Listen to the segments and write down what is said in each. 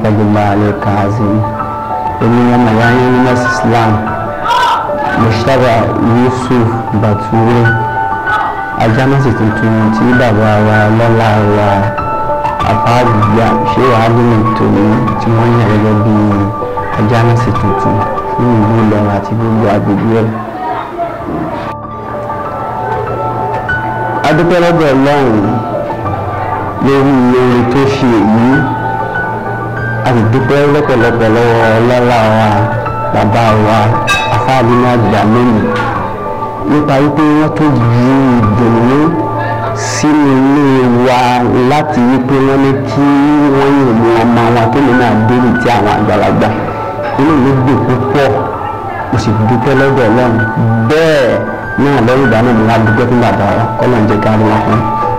gbogbo àlè kàázì èmi ọmọ ìyá yín ní mẹ́sì Islam Mustapha Yusuf Bature ajámẹ́sì tuntun tí bàbá wa lọ́la wa àfáàgbà ṣé wàá lóyún tòun tí wọ́n yàn gẹ́gẹ́ bí ajámẹ́sì tuntun fún ìlú Ìlọrin àti gbogbo agbègbè ẹ̀. adúpẹ́ lọ́dọ̀ Ọlọ́run lórí orin tó ṣe èyí a sì dúpẹ́ lọ́pọ̀lọpọ̀ lọ́wọ́ ọlọ́lá wa bàbá wa afáàbí náà gbà lónìí nípa wípé wọ́n tó ju ìdùnnú sínú ilé wa láti wípé wọ́n ní kí wọ́n yìn mú ọmọ wọn tó lè náà délé tí àwọn àgbàlagbà inú mi dùn púpọ̀ mo sì dúpẹ́ lọ́dọ̀ Ọlọ́run bẹ́ẹ̀ náà lẹ́yìn ìgbà náà mo wá dúpẹ́ fún bàbá wa kọ́lọ̀ ń jẹ́ ká rí wọn fún.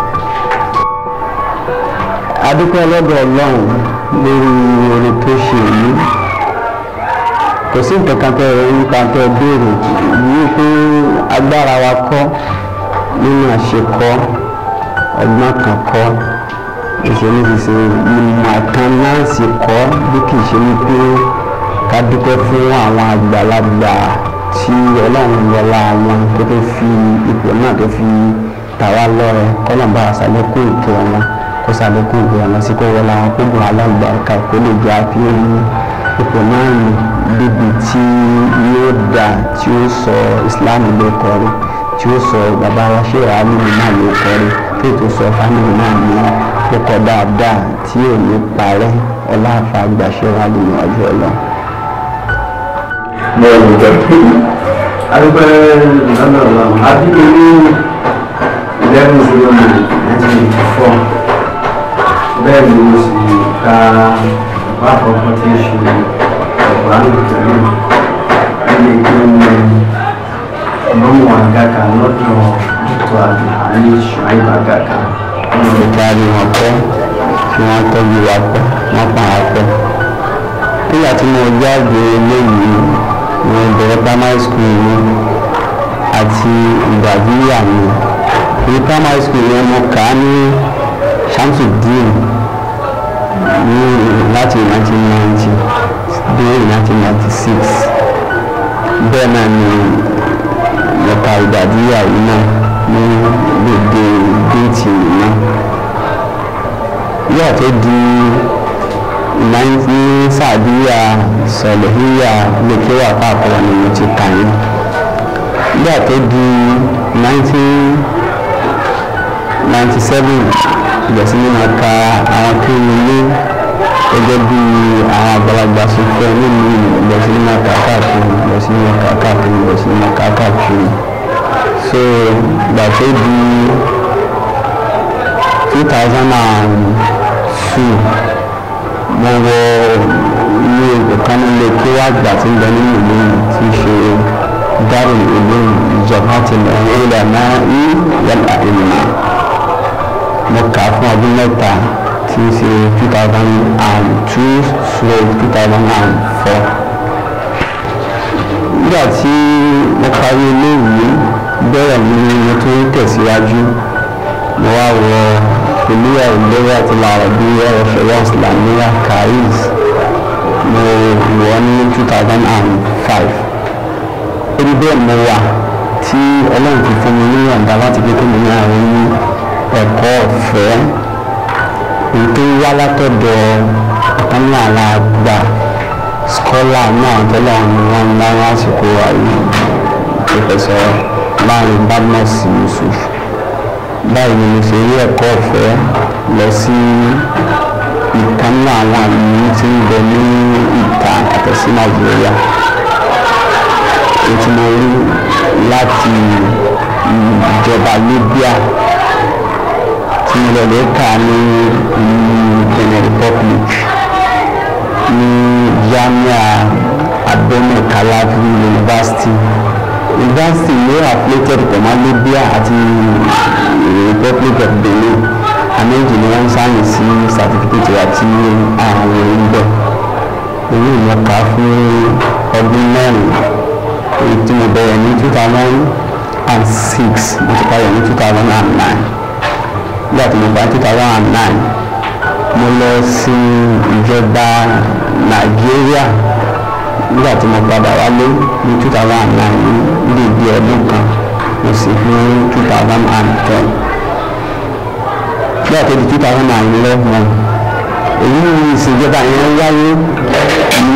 adúpẹ́ lọ́dọ̀ Ọlọ́run lórí orin tó ṣe èyí kò sí nǹkan kan tẹ́ ẹ nípa tẹ́ ẹ béèrè yìí pé agbára wa kọ́ nínú àṣekọ́ ọgbọ́n kan kọ́ ìṣe ní ṣiṣe ìmọ̀ kan náà sì kọ́ bí kì í ṣe wípé ká dúpẹ́ fún àwọn àgbàlagbà tí ọlọ́run wọlá wọn tó tó fi ipò náà tó fi tà wá lọ́rẹ kọ́lọ́mbà àṣàlékún ìkẹ́ wọn kó ṣàlékún ìkẹ́ wọn sí kó wọlá wọn kó gùn alágbàáká kó lè jẹ́ àfihàn ipò náà nù débi tí yóò dà tí ó sọ Islam ló kọrí tí ó sọ bàbá wa ṣe àálùmí náà ló kọrí tí ètò sọ fámìlì náà ní kókọ dáadáa tí ò ní parẹ́ ọlá àfa àgbàṣe wa lè yàn ọjọ́ lọ mo ò jẹ adúpẹ́ lọ́nà ọlọ́run adúpẹ́ ní eleven zero nine nineteen eighty four bẹ́ẹ̀ ni mo sì ka ọ̀pá àkọ́kọ́ tí ń ṣe ọ̀pá nìkẹ́lẹ́ nílé kí n mọ́mú àgàkà lọ́dọ̀ dr abdulhani shuaib àgàkà. wọn lè kárí wọn pẹ́ kí wọ́n tọ́jú wa pẹ́ wọ́n pa á pẹ́ nígbà tí mo jáde eléyìí mo bẹ̀rẹ̀ primary school mi àti ìgbàdíyà mi ní primary school yẹn mo kà á ní Shamsuddin ní láti 1990 dé 1996 bẹ́ẹ̀ náà ni mo ka ìgbàdíyà yìí náà ní gbèdé géètì yìí náà yóò tó di ní sàdíyà sọlẹ̀híyà lèkèwà pàápàá ni mo ti kà yín nígbà tó di 1997 ìgbésí ní ma ka àwọn tó ń lé gẹ́gẹ́ bí àwọn àgbàlagbà ṣe fẹ́ nínú ìgbésí ní ma kà káàkiri ìgbésí ní ma kà káàkiri ìgbésí ní ma kà káàkiri so ìgbà tó di 2002 mo wọ ilé ìkan nílé kí wá gbà tí ń bẹ nínú ìlú tí í ṣe dárò ìlú ìjọba ti lọ ilẹ̀ náà ní yàrá ìlú mo kà á fún ọdún mẹ́ta tí í ṣe two thousand and two stroke two thousand and four. nígbà tí mo parí iléèwé bẹ́ẹ̀ ni mo tún tẹ̀síwájú mo wá wọ kuliya ìlera ti larabiya wa shari'a islamiyya karis mo wọ ní two thousand and five ebi bẹ́ẹ̀ mo wà tí ọlọ́run fi fún mi ní ọ̀dà láti gbé kí mi ní àwọn ní ẹ̀kọ́ ọ̀fẹ́ èyí tó wá látọ̀dọ̀ ọ̀kan náà la gbà skọ́là náà tẹ́lẹ̀ àwọn wọn láwọn àsìkò àyè pẹ̀fẹ̀sọ̀ láàrin badmus yusuf báyìí ni mo ṣe rí ẹ̀kọ́ ọ̀fẹ́ lọ sí ìkan náà àwọn àmì tí ń bẹ ní ìta àtẹ̀sí nàìjíríà ètò mo rí láti ìjọba libya tí mo lọ lè kà ní benin republic ní jamia abẹ́nú kalavi university university yóò affiliated pẹ̀lú libya àti republic of benin àméjì ni wọ́n ń sáyìn sí certificate àti àwọn ìgbẹ́ èyí mo kà á fún ọdún mẹ́rin èyí tí mo bẹ̀rẹ̀ ní two thousand and six mo ti parí ní two thousand and nine nígbà tí mo parí two thousand and nine mo lọ sí ìjọba nàìjíríà nígbà tí mo padà wálé ní two thousand and nine ní ìdí ọdún kan mo sì fún two thousand and ten bí àti di two thousand and eleven èyí ni ìṣèjọba yẹn wáyé ní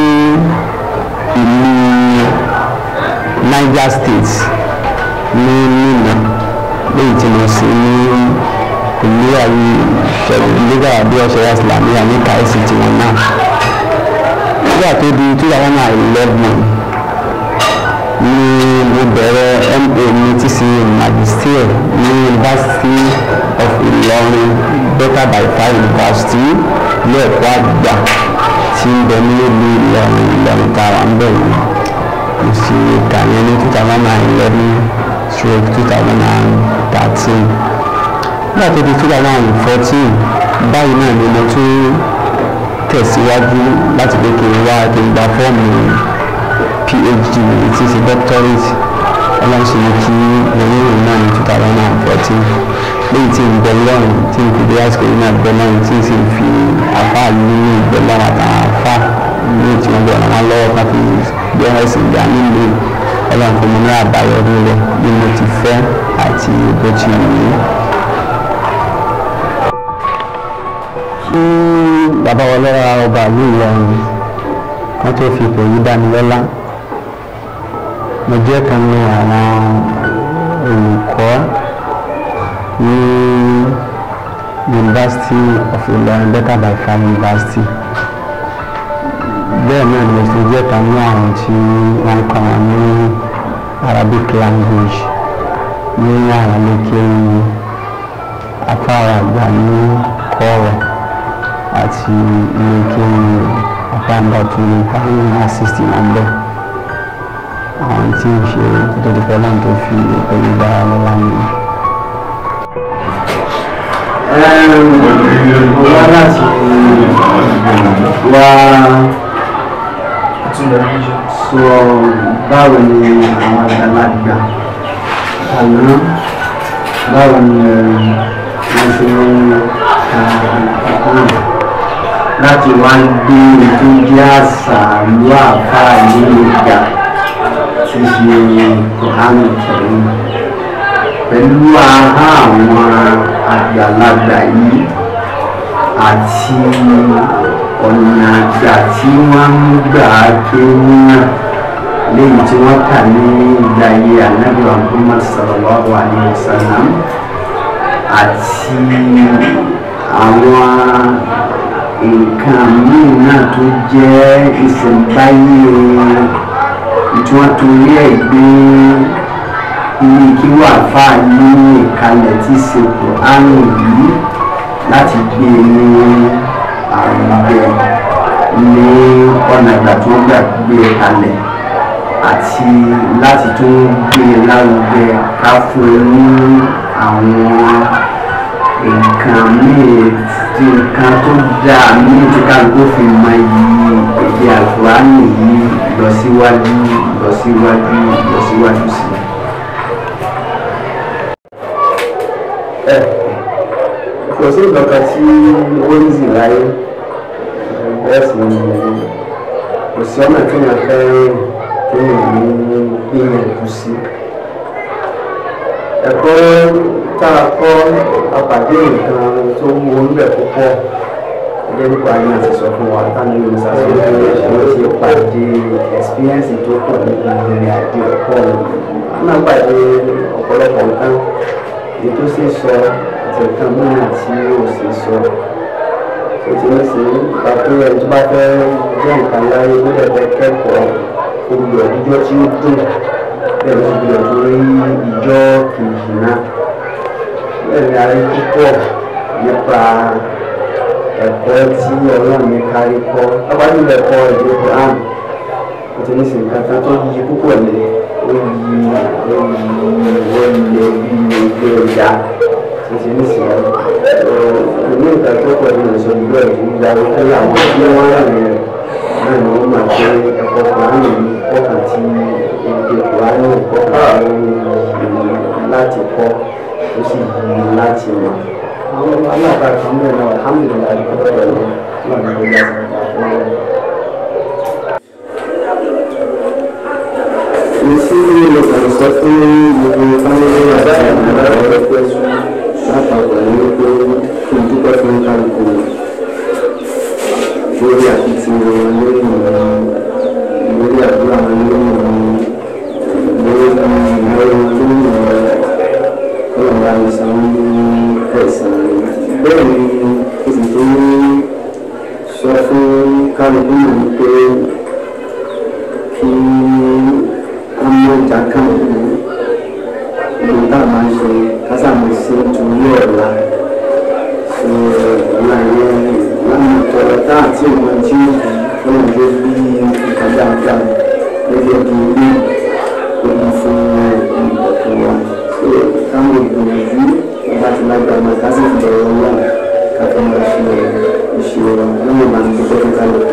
ìlú Niger State ní Minna léyìí tí mo sì ní ìlú ayé ìṣẹ̀lẹ̀ nígbà bí ọ̀ṣẹ̀ islamiyà ní kàìsì tiwọn náà nígbà tó di two thousand and eleven ní mo bẹ̀rẹ̀ MA ní TC Magister ní University of Ìlọrin Better by Far University ilé ẹ̀kọ́ àgbà tí ń bẹ nílùú Ìlọrin Ìlọrin tààrà ń bẹ̀ yìí mo sì kà yẹn ní two thousand and eleven stroke two thousand and thirteen nígbà tó di two thousand and fourteen báyìí náà ni mo tún tẹ̀síwájú láti pé kí n wá kí n gba fọ́ọ̀mù phd mi tí ṣe doctorate ọlọ́sùn ní kí lórí ìrìn náà ní two thousand and fourteen léyìí tí ń bẹ lọ́rùn tí ń fi dé àsìkò yìí náà bẹ lọ́rùn tí ń sì fi àfa nínú ìgbẹ́ lọ́rùn àtàwọn àfa ní tí wọ́n bẹ̀rẹ̀ wọn lọ́wọ́ kan fi gbé wọn sì gbà nílé ọlọ́run fún mi ní àbáyọrí rẹ̀ bí mo ti fẹ́ àti bó ti wù mí. kí bàbá wa lọ́ra ọba ìlú Ìlọrin kan tó fi ipò yìí dá mi lọ́lá mo jẹ́ kan ní àwọn olùkọ́ ní University of Ilorin Better by Far University bẹ́ẹ̀ náà ni mo sì jẹ́ kan ní àwọn tí wọ́n kọ́ wọn ní Arabic language ní àwọn lékèrè afárá àgbà ní kọ́ọ̀rọ̀ àti lékèrè afárá tó ní káwọn assist wọn bẹ́ẹ̀ àwọn tí ń ṣe nítorí pẹ́lú tó fi pẹ̀lú dára lọ́la nìyí. wá láti wá sọ báwo ni àwọn àgbàlagbà àná báwo ni wọ́n ṣe ń ka ìkọ́kàn láti wá gbé ètò jẹ́ àṣà ìlú àfáà ní ìgbà tí ṣe kòhánù kẹrin pẹ̀lú ahá àwọn àgbàlagbà yìí àti ọ̀nà àgbà tí wọ́n ń gbà kéwú náà léyìí tí wọ́n kà ní ìgbà ayé ànábì Muhammad sallallahu alayhi wa sallam àti àwọn nǹkan míì náà tó jẹ́ ìṣẹ̀ǹbáyé tí wọ́n torí ẹ̀ gbé ilé kí wà fáà ní ìkalẹ̀ tí ṣe Kùránì yìí láti gbé ní àrùnbẹ ní ọ̀nà ìgbà tí wọ́n gbà gbé kalẹ̀ àti láti tún gbé lárugẹ ká fún ẹ ní àwọn nǹkan míì tí nǹkan tó dáa míì tí kálukú fi mọ iyì èdè àlùkùránì yìí lọ síwájú lọ síwájú lọ síwájú sí i. ẹ kò sí nǹkan tí ó ń zì láyé bẹ́ẹ̀ sì ni kò sí ọ̀nà tí wọ́n fẹ́ kí wọ́n ní gbìyànjú sí. ẹ̀kọ́ tá a kọ́ apàdé nǹkan tó wú orílẹ̀ púpọ̀ gẹ́gẹ́ bí kwari náà ti sọ fún wa táwọn yóò ní sàṣẹ wọ́n ti pàdé experience tó pọ̀ nípa ìrìn àjò ẹ̀kọ́ wọn náà pàdé ọ̀pọ̀lọpọ̀ nǹkan èyí tó sì sọ àti nǹkan mìíràn tí ó sì sọ ó ti ní sí ipa pé ẹni tó bá fẹ́ jẹ́ nǹkan láyé ó dẹ̀ fẹ́ kẹ́kọ̀ọ́ olùyọ̀ ìjọ tí ó dùn bẹ́ẹ̀ ló ti gbìyànjú rí ìjọ kejì náà bẹ́ẹ̀ ni a rí púpọ̀ nípa ẹ̀kọ́ tí ọlọ́run ní kárí kọ́ lábàájú ẹ̀kọ́ èdè Quran ó ti ní sí nǹkan kan tó yí púpọ̀ ní ó yí ó yí ó yí bí ilé ọjà ó ti ní sí ẹ̀ ní nǹkan tó pọ̀ ní ìṣòro ìlú ẹ̀ ń gba wípé àwọn tí wọ́n rà ní rẹ̀ náà ni wọ́n máa pé ẹ̀kọ́ Quran yìí kọ́kàn tí èdè Quran kọ́kàn láti kọ́ ó sì yí láti mọ̀ àwọn àwọn àgbà kan bẹ̀rẹ̀ náà alhamdulilayi ọ̀rọ̀ ẹ̀rọ náà ní gbogbo àti Ìsí ló kàn sọ fún gbogbo fámílì àti àwọn ọ̀rẹ́ pẹ̀sù lápapọ̀ ní pé kí n dúpẹ́ fún kálukú lórí àkìtìyàn wọn lórí ìmọ̀ lórí àdúrà wọn lórí ìmọ̀ lórí ìmọ̀ lórí ìmọ̀ ọlọ́run àìsàn ní ẹ̀sán bẹ́ẹ̀ ni o sì tó sọ fún kálukú náà pé kí wọ́n mú ọjà kan ìlú tá a máa ń ṣe kásàmù sí torí ọ̀la ṣe ọ̀la yẹn lánàá tọrọ tá àti ọmọ tí ó ń gbé bí nǹkan dáadáa gẹ́gẹ́ bí ilé ìlú fún ìbọ̀kún wa ṣe káwọn ìgbìyànjú nígbà tí lágbàá máa kásìkò bẹ̀rẹ̀ ọlọ́run káfíńmá ṣe ìṣirò lórí ìbánisọ̀rọ̀ kálukú.